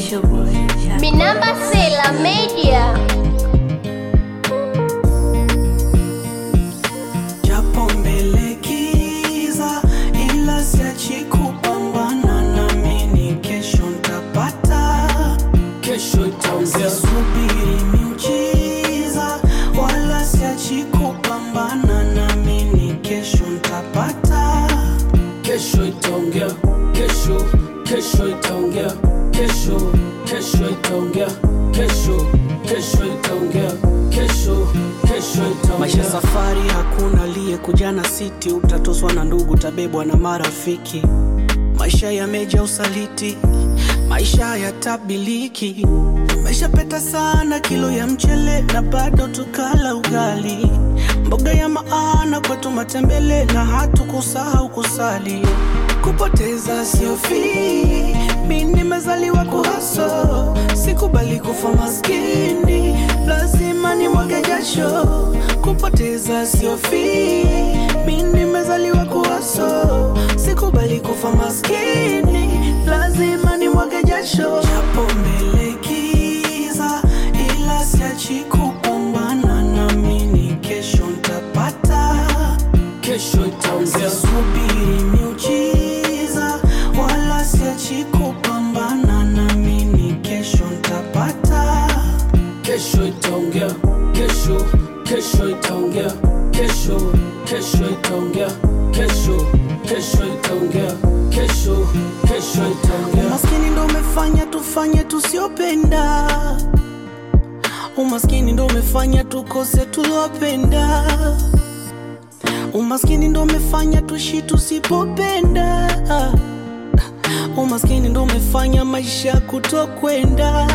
Binamba Sela Media. Japo mbele giza, ila siachi kupambana, naamini kesho ntapata. kesho itaongea, Sisubiri miujiza, wala siachi kupambana, naamini kesho ntapata. kesho itaongea, kesho kesho itaongea, kesho kesho itaongea, kesho kesho itaongea, kesho kesho Maisha itaongea. safari, hakuna aliyekuja na siti. Utatoswa na ndugu, utabebwa na marafiki. Maisha yameja usaliti, maisha hayatabiliki. Tumeshapeta sana kilo ya mchele na bado tukala ugali, mboga ya maana kwetu matembele na hatukusahau kusali. Kupoteza sio fii, mi nimezaliwa kuhaso, sikubali kufa maskini, lazima ni mwage jasho. Kupoteza sio fii, mi nimezaliwa kuhaso, sikubali kufa maskini, lazima ni mwage jasho. Japo mbele giza, ila siachi kupambana, naamini kesho ntapata. Kesho itaongea, Sisubiri miujiza, wala siachi kupambana, naamini kesho ntapata. kesho itaongea, kesho kesho itaongea, kesho kesho itaongea, kesho kesho itaongea, kesho kesho itaongea. Umaskini ndo umefanya tufanye tusiopenda, umaskini ndo umefanya tukose tulopenda, umaskini ndo umefanya tushi tusipopenda, umaskini ndo umefanya maisha kutokwenda.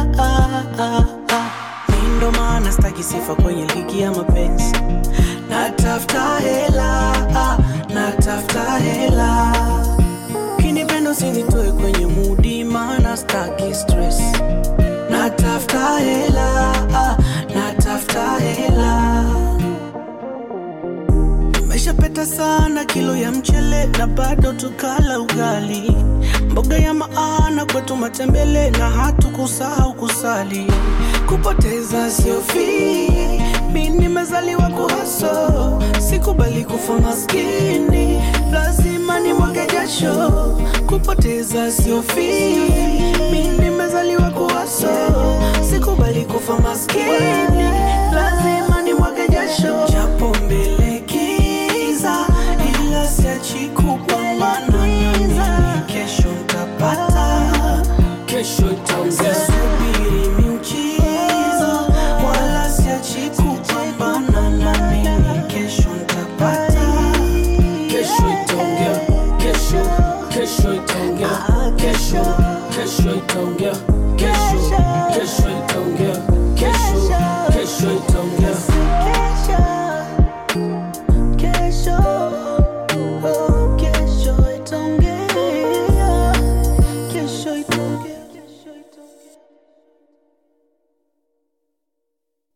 Mi ndo maana staki sifa kwenye ligi ya mapenzi, natafuta hela, natafuta hela kinipendo sinitoe kwenye mudi, maana staki stress. Natafuta hela, ah, natafuta hela. Tumeshapeta sana kilo ya mchele na bado tukala ugali, mboga ya maana kwetu matembele na hatukusahau kusali. Kupoteza sio fii, mi nimezaliwa kuhaso, sikubali kufa maskini, lazima ni mwage jasho. Kupoteza sio fii, mi nimezaliwa kuhaso, sikubali kufa maskini, lazima ni mwage jasho. Japo mbele giza, ila siachi kupambana, naamini kesho ntapata. Kesho itaongea, Sisubiri miujiza, wala siachi kupambana, naamini kesho ntapata. kesho itaongea, kesho kesho itaongea, kesho